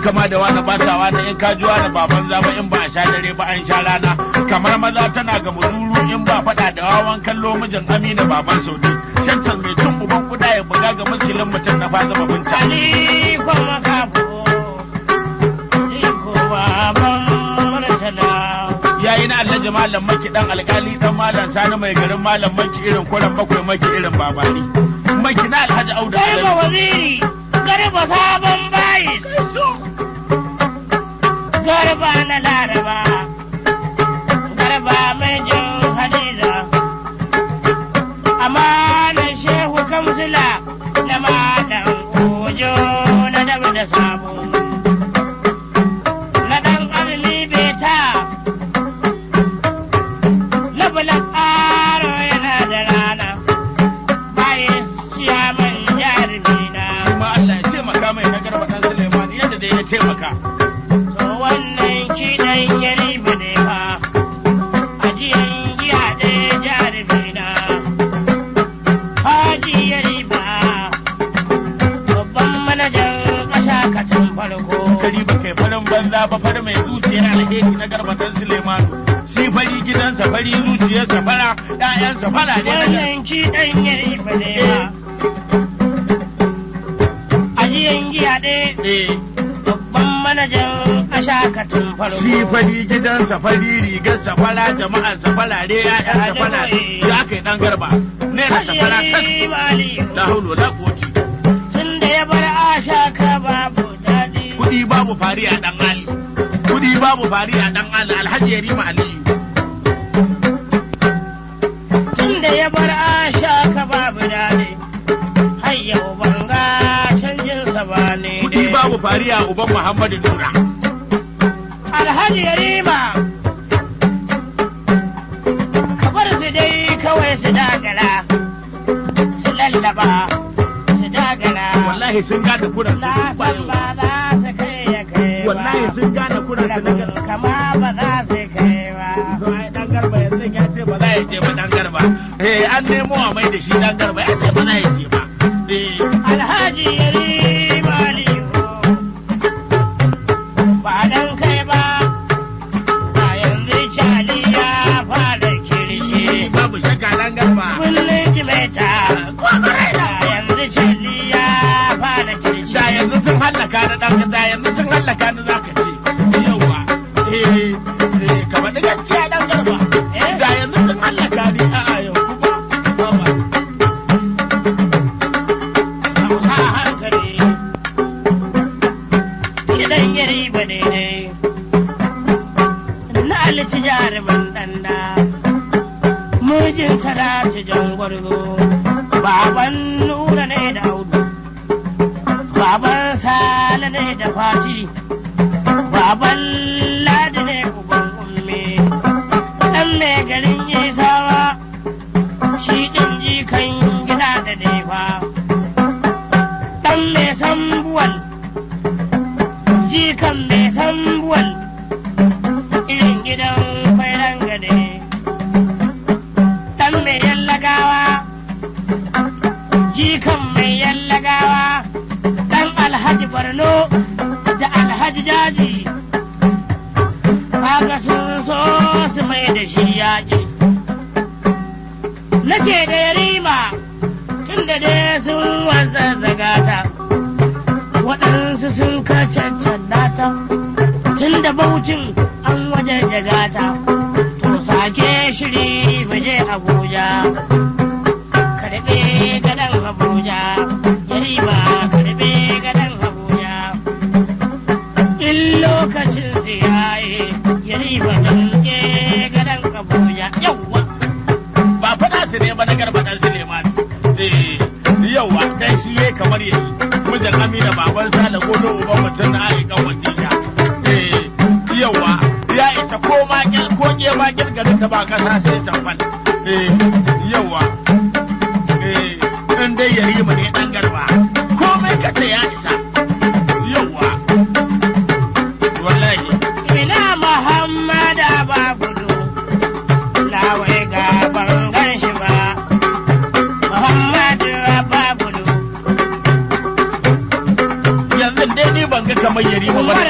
kama da wani batawa na in ka ji wani baban zaba in ba a sha dare ba an sha rana kamar maza tana ga muduru in ba faɗa da wawan kallo mijin amina baban saudi shantar mai cin uban kuda ya buga ga muskilin mutum na fa zama binta Ali kuma kafo, ni kuma ban murtala. yayi na alhaji malam maki dan alkali dan malam sani mai garin malam maki irin kuran bakwai maki irin babani maki na alhaji audu Garba alhaji waziri, garba sabon bayis. Garba na laraba, garba mai jin hadiza. Amanar shehu kamsila na malam ojo na daba da sabo. Na ɗan ƙarni beta, na bulan ƙaro yana da rana. Bayis ciyaman jarumi na. kuma Allah ya ce maka mai na garba dan Suleiman yadda dai ya ce maka To wannan kiɗan ya riba ne fa, ajiyan giya ɗaya jarumi na. Haji ya riba, babban manajan ƙasa kacan farko. kari ba kai farin banza ba fari mai zuciyar alheri na garba dan Suleiman shi fari gidansa fari zuciyarsa fara ƴaƴansa fara ne na garba Wannan kiɗan ya riba ne fa, ajiyan giya ɗaya eh babban manajan ƙasa kacan farko. shi fari gidansa fari rigarsa fara jama'arsa farare ƴaƴansa fara ya kai dan garba ne na safara kan Haji Maliyu. la hawla la quwwata tun da ya bar asha ka babu daɗi. kudi babu fari a dan Ali kudi babu fari a dan Ali Alhaji Yarima Aliyu Tun da ya bar asha ka babu daɗi. Har yau ban ga canjinsa ba ne. kudi babu fari a uban Muhammadu Nura Alhaji Yarima. Ka bar su dai kawai su dagala. Su lallaba. Su dagala. wallahi sun gane kuran su Na duk san bayo. ba za su kai ya kai ba. wallahi sun gane kuran su na Rabin kama ba za su kai ba. ai dan garba yanzu ya ce ba za ya je ba dan garba eh an nemo a mai da shi dan garba ya ce ba za ya je ba eh Alhaji Yarima Aliyu ba dan kai ba ba yanzu cali ya fara kirki babu shakka dan garba kullum jimeta ba yanzu cali ya fara kirki da yanzu sun hallaka na dan da yanzu sun hallaka na zaka ce yawa eh eh ka faɗi gaskiya dan garba Eh? da yanzu sun hallaka ni a'a yau kuma Baba. hausa hankali kiɗan yari ba daidai na alici jarumin ɗanda mijin talati jan gwargo baban nura ne da audu baban sale ne da fati baban ladi ne uban umme ɗan mai garin isawa shi ɗin jikan gida da nefa ɗan mai sambuwal jikan mai sambuwal irin gidan kwairan gade ɗan mai yallagawa jikan mai yallagawa ɗan alhaji barno da alhaji jaji kaga sun so su mai da shi yaƙi na ce da yarima tun da dai sun wazazzaga ta waɗansu sun kacaccalla ta tun da baucin an waje jagata to sake shiri baje abuja karɓe gadon abuja yarima karɓe gadon abuja in lokacin siyaye yarima danke gadon abuja yawwa ba faɗa su ne ba na garba dan Suleiman eh yawa dan shi yayi kamar yayi mijin Amina baban Sale ko da uban mutum na ai kan wasiya eh yawa ya isa ko ma gil ko ke ma gil garin da ba kasa sai tamfal eh yawa eh in dai yarima ne dan garba komai ka ta ya isa yawa wallahi Ina Muhammad ba gudu, na wai ga ban gan shi ba. Muhammad ba gudu, yanzu dai ni ban ga kamar yarima ba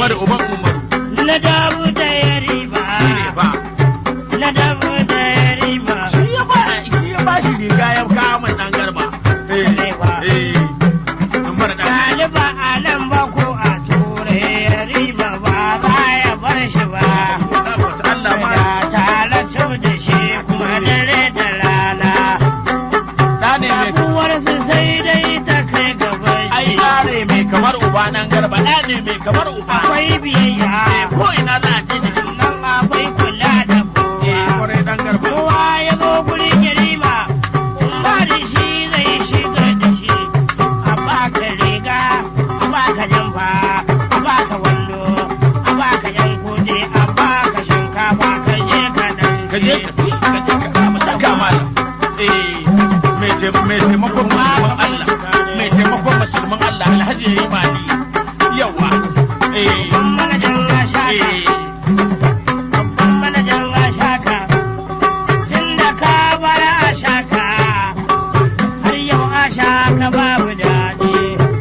Umaru uban Umaru na dabu da yarima shi ne fa. na dabu da yarima Shi ya ba shi ya ba shi riga ya kawo mai ɗan garba. Eh Ne fa. eh. Umaru ɗan Ɗaliba a nan ba ko a ture yarima ba za ya bar shi ba Allah ma da tare da shi kuma dare da rana ɗa ne mai uwarsu sai dai ta kai gaban ai shi ɗa ne mai kamar uba nan garba ɗa ne mai kamar uba. akwai biyayya Eh, Ko ina za a je da shi. nan akwai kula da Eh kowa kwarai ɗan garba. kowa ya zo gurin yarima ba da shi zai shiga da shi a baka riga a baka jamfa a baka wando a baka yan kudi a baka shinkafa ka je ka dan Ka je ka ci ka je ka samu saka malam. Eh mai taim- mai taimakon musulman Allah. Mai taimakon musulman Allah Alhaji ya yi mali. Yawa. Eh Babban manajan ashaka eh. babban manajan ashaka tun da ka bar ashaka har yau ashaka babu daɗi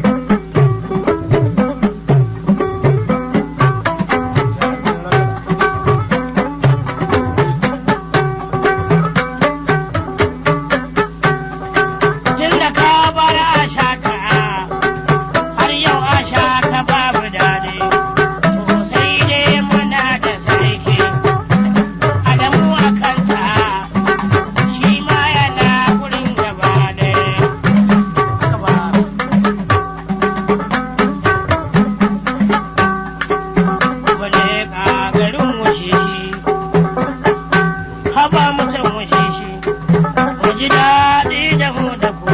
tun da ka bar ashaka har yau ashaka babu daɗi to sai dai muna da sarki adamu a kanta shi ma yana wurin gaba ɗaya haka ba wale ka garin wuce shi haba mutum wuce shi mu ji daɗi da mu da ku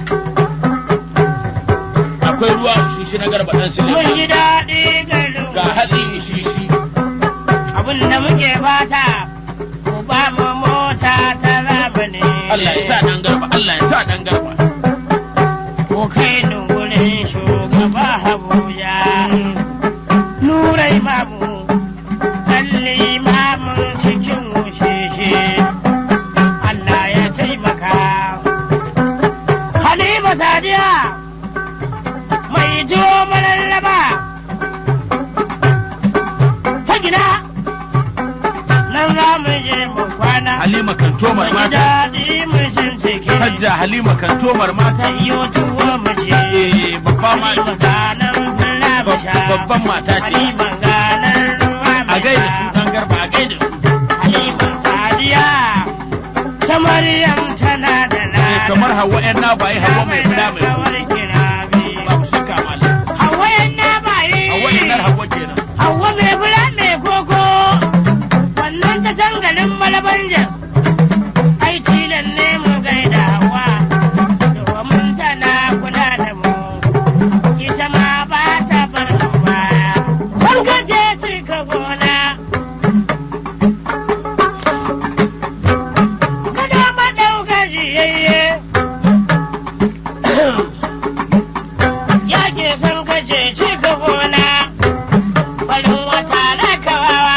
Akwai ruwa shishi na garba ɗan mun Suleiman. ji daɗi garin Ga hatsi shishi. abin da muke fata ku ba mu mota ta zamani Allah ya sa ɗan garba. Allah ya sa ɗan garba. ko kai ni wurin shugaba Abuja nurai mamu kalli mamun cikin wusheshe Allah ya taimaka Halima Sadiya mai jo mararraba ta gina nan za mu je mu kwana Halima kan tomar mu ji mata. daɗi mu shin ciki Hajja Halima kan tomar mata. Ayyo tuwo mu ce Eh babba ma Halima ganan fula mu sha babban mata ce. Halima ganan ruwa mu A gaida su sha ɗan garba a gaida su. Halima Sadiya ta Maryam tana da Eh lada kamar Hauwa ƴan na bayi Hauwa mai fula mai kawar fula. kirabi Babu shakka malam. Hauwa yan na bayi Hauwa ƴan Hauwa kenan. Hauwa mai fula mai koko wannan ta can garin Malabanjas ai tilan ne mu gaida Hauwa domin tana kula da mu ita ma ba ta bar mu baya kun ga je cika gona kada ma ɗauka jiyayye ya ke son kace cika gona farin wata na kawawa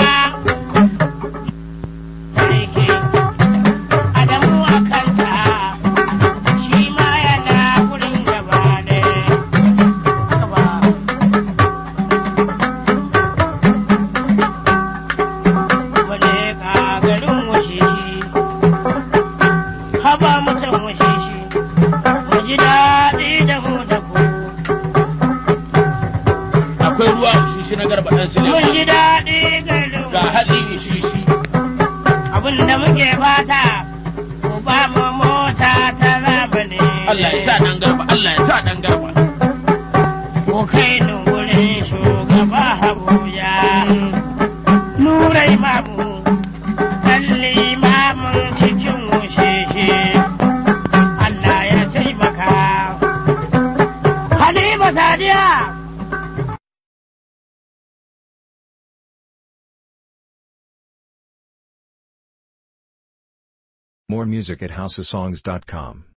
sarki adamu a kanta shi ma yana wurin gaba ne haka ba wale ka garin wuce shi haba mutum wuce shi mu ji daɗi da mu da ku Akwai ruwa shishi na garba ɗan mun Suleiman. ji daɗi garin Ga hatsi shishi. abin da muke fata ku ba mu mota ta zamani Allah ya sa ɗan garba. Allah ya sa ɗan garba. ku kai ni wurin shugaba Abuja nurai mamu kalli mamun cikin wusheshe Allah ya taimaka Halima Sadiya More music at houseofsongs.com.